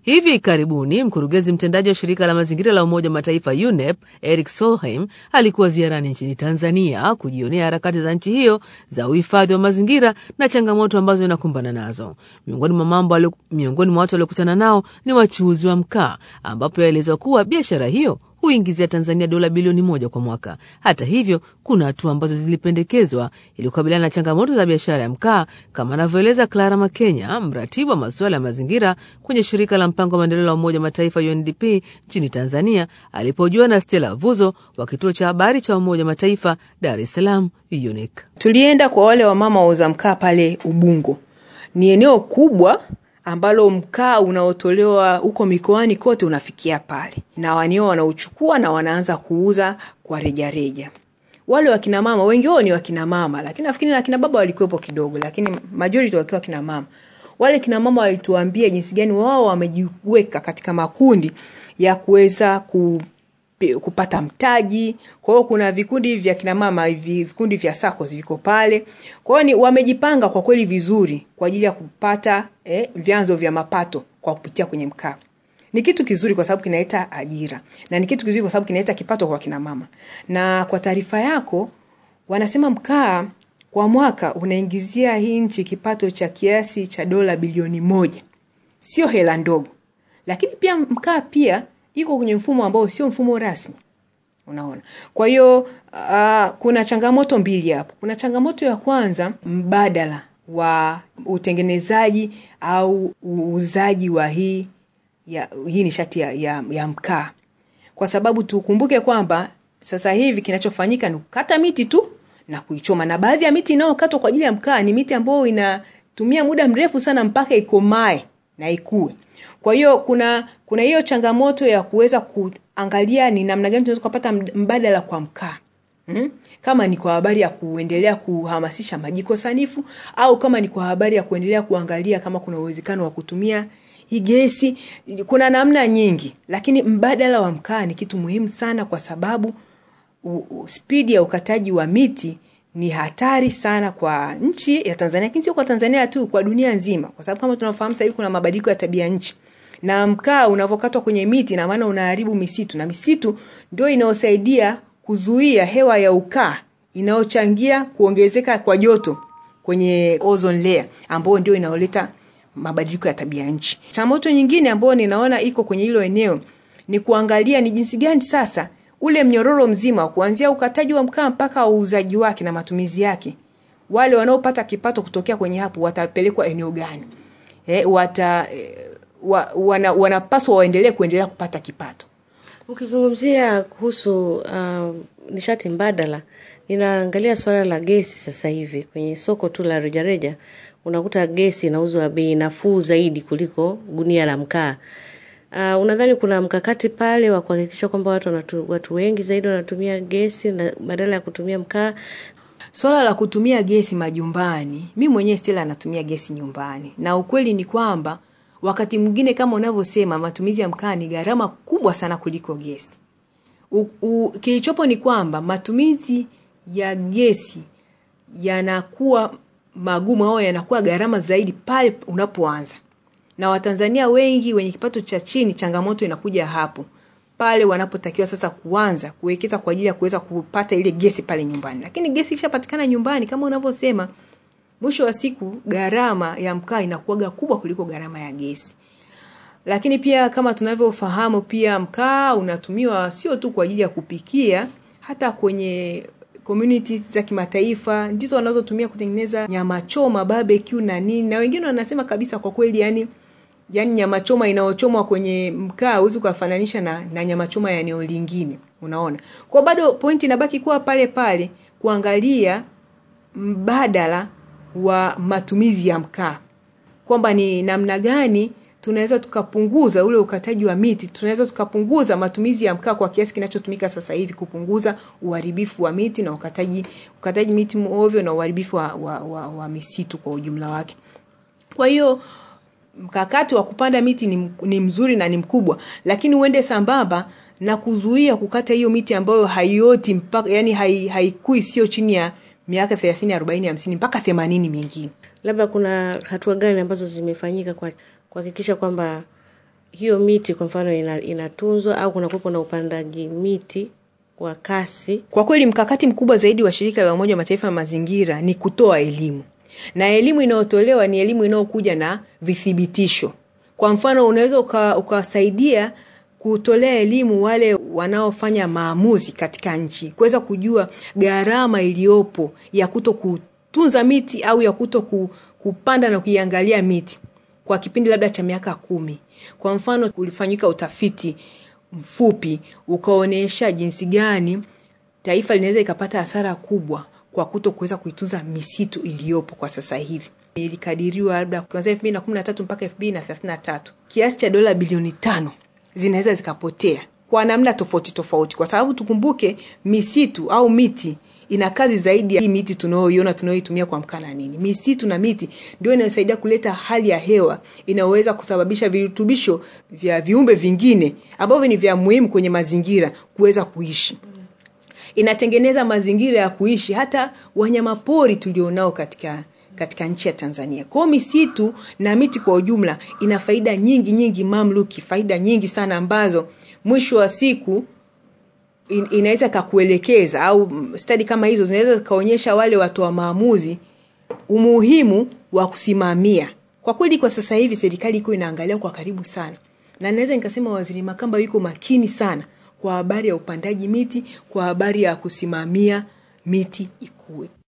Hivi karibuni mkurugenzi mtendaji wa shirika la mazingira la Umoja wa Mataifa UNEP Eric Solheim alikuwa ziarani nchini Tanzania kujionea harakati za nchi hiyo za uhifadhi wa mazingira na changamoto ambazo inakumbana nazo. Miongoni mwa mambo alio, miongoni mwa watu waliokutana nao ni wachuuzi wa mkaa, ambapo yaelezwa kuwa biashara hiyo huingizia Tanzania dola bilioni moja kwa mwaka. Hata hivyo, kuna hatua ambazo zilipendekezwa ili kukabiliana na changamoto za biashara ya mkaa, kama anavyoeleza Clara Makenya, mratibu wa masuala ya mazingira kwenye shirika la mpango wa maendeleo la Umoja wa Mataifa UNDP nchini Tanzania, alipojua na Stella Vuzo wa kituo cha habari cha Umoja wa Mataifa Dar es Salaam UNIC. Tulienda kwa wale wamama wauza mkaa pale Ubungo. Ni eneo kubwa ambalo mkaa unaotolewa huko mikoani kote unafikia pale, na wanio wanauchukua na wanaanza kuuza kwa rejareja. Wale wakina mama wengi wao ni wakina mama, lakini nafikiri na kina baba walikuwepo kidogo, lakini majority wakiwa kina mama. Wale kina mama walituambia jinsi gani wao wamejiweka katika makundi ya kuweza ku kupata mtaji. Kwa hiyo kuna vikundi vya kina mama hivi, vikundi vya SACCOS viko pale. Kwa hiyo ni wamejipanga kwa kweli vizuri kwa ajili ya kupata eh, vyanzo vya mapato kwa kupitia kwenye mkaa. Ni kitu kizuri kwa sababu kinaleta ajira na ni kitu kizuri kwa sababu kinaleta kipato kwa kina mama. Na kwa taarifa yako, wanasema mkaa kwa mwaka unaingizia hii nchi kipato cha kiasi cha dola bilioni moja. Sio hela ndogo, lakini pia mkaa pia iko kwenye mfumo ambao sio mfumo rasmi unaona kwa hiyo uh, kuna changamoto mbili hapo kuna changamoto ya kwanza mbadala wa utengenezaji au uuzaji wa hii ya, hii nishati ya, ya, ya mkaa kwa sababu tukumbuke kwamba sasa hivi kinachofanyika ni kukata miti tu na kuichoma na baadhi ya miti inayokatwa kwa ajili ya mkaa ni miti ambayo inatumia muda mrefu sana mpaka ikomae na ikue kwa hiyo kuna kuna hiyo changamoto ya kuweza kuangalia ni namna gani tunaweza kupata mbadala kwa mkaa hmm? kama ni kwa habari ya kuendelea kuhamasisha majiko sanifu au kama ni kwa habari ya kuendelea kuangalia kama kuna uwezekano wa kutumia hii gesi kuna namna nyingi lakini mbadala wa mkaa ni kitu muhimu sana kwa sababu spidi ya ukataji wa miti ni hatari sana kwa nchi ya Tanzania, lakini sio kwa Tanzania tu, kwa dunia nzima, kwa sababu kama tunafahamu sasa hivi kuna mabadiliko ya tabia nchi na mkaa unavyokatwa kwenye miti, na maana unaharibu misitu, na misitu ndio inayosaidia kuzuia hewa ya ukaa inayochangia kuongezeka kwa joto kwenye ozone layer, ambayo ndio inaoleta mabadiliko ya tabia nchi. Changamoto nyingine ambayo ninaona iko kwenye hilo eneo ni kuangalia ni jinsi gani sasa ule mnyororo mzima kuanzia ukataji wa mkaa mpaka uuzaji wake na matumizi yake, wale wanaopata kipato kutokea kwenye hapo watapelekwa eneo gani? E, wata e, wa, wana, wanapaswa waendelee kuendelea kupata kipato. Ukizungumzia kuhusu uh, nishati mbadala, ninaangalia swala la gesi sasa hivi kwenye soko tu la rejareja, unakuta gesi inauzwa bei nafuu zaidi kuliko gunia la mkaa. Uh, unadhani kuna mkakati pale wa kuhakikisha kwamba watu, wanatu, watu wengi zaidi wanatumia gesi na badala ya kutumia mkaa? Swala la kutumia gesi majumbani, mi mwenyewe Stella anatumia gesi nyumbani, na ukweli ni kwamba wakati mwingine kama unavyosema, matumizi ya mkaa ni gharama kubwa sana kuliko gesi. Kilichopo ni kwamba matumizi ya gesi yanakuwa magumu au yanakuwa gharama zaidi pale unapoanza na Watanzania wengi wenye kipato cha chini, changamoto inakuja hapo pale wanapotakiwa sasa kuanza kuwekeza kwa ajili ya kuweza kupata ile gesi pale nyumbani. Lakini gesi ikishapatikana nyumbani, kama unavyosema, mwisho wa siku gharama ya mkaa inakuwaga kubwa kuliko gharama ya gesi. Lakini pia kama tunavyofahamu, pia mkaa unatumiwa sio tu kwa ajili ya kupikia, hata kwenye communities za kimataifa ndizo wanazotumia kutengeneza nyama choma, barbecue na nini, na wengine wanasema kabisa kwa kweli, yani yani nyama choma inayochomwa kwenye mkaa huwezi ukafananisha na, na nyama choma ya eneo lingine unaona kwa bado pointi inabaki kuwa pale pale kuangalia mbadala wa matumizi ya mkaa kwamba ni namna gani tunaweza tukapunguza ule ukataji wa miti tunaweza tukapunguza matumizi ya mkaa kwa kiasi kinachotumika sasa hivi kupunguza uharibifu wa miti na ukataji ukataji miti ovyo na uharibifu wa, wa, wa, wa misitu kwa ujumla wake kwa hiyo mkakati wa kupanda miti ni, ni mzuri na ni mkubwa lakini uende sambamba na kuzuia kukata hiyo miti ambayo haioti mpaka yani haikui hai sio chini ya miaka thelathini arobaini hamsini mpaka themanini mingine labda kuna hatua gani ambazo zimefanyika kwa kuhakikisha kwamba hiyo miti kwa mfano ina, inatunzwa au kunakuwepo na upandaji miti kwa kasi? Kwa kweli mkakati mkubwa zaidi wa shirika la Umoja wa Mataifa ya mazingira ni kutoa elimu, na elimu inayotolewa ni elimu inayokuja na vithibitisho. Kwa mfano, unaweza uka, ukawasaidia kutolea elimu wale wanaofanya maamuzi katika nchi kuweza kujua gharama iliyopo ya kuto kutunza miti au ya kuto ku, kupanda na kuiangalia miti kwa kipindi labda cha miaka kumi. Kwa mfano, ulifanyika utafiti mfupi ukaonyesha jinsi gani taifa linaweza ikapata hasara kubwa kwa kuto kuweza kuitunza misitu iliyopo kwa sasa hivi. Ilikadiriwa labda kuanzia elfu mbili na kumi na tatu mpaka elfu mbili na thelathini na tatu kiasi cha dola bilioni tano zinaweza zikapotea kwa namna tofauti tofauti, kwa sababu tukumbuke misitu au miti ina kazi zaidi ya hii miti tunayoiona tunayoitumia kwa mkaa na nini. Misitu na miti ndio inayosaidia kuleta hali ya hewa inayoweza kusababisha virutubisho vya viumbe vingine ambavyo ni vya muhimu kwenye mazingira kuweza kuishi. Inatengeneza mazingira ya kuishi hata wanyamapori tulionao katika katika nchi ya Tanzania. Kwa hiyo misitu na miti kwa ujumla ina faida nyingi nyingi mamluki, faida nyingi sana ambazo mwisho wa siku in, inaweza kakuelekeza au stadi kama hizo zinaweza zikaonyesha wale watoa maamuzi umuhimu wa kusimamia. Kwa kweli, kwa sasa hivi serikali iko inaangalia kwa karibu sana, na naweza nikasema Waziri Makamba yuko makini sana kwa habari ya upandaji miti, kwa habari ya kusimamia miti ikue.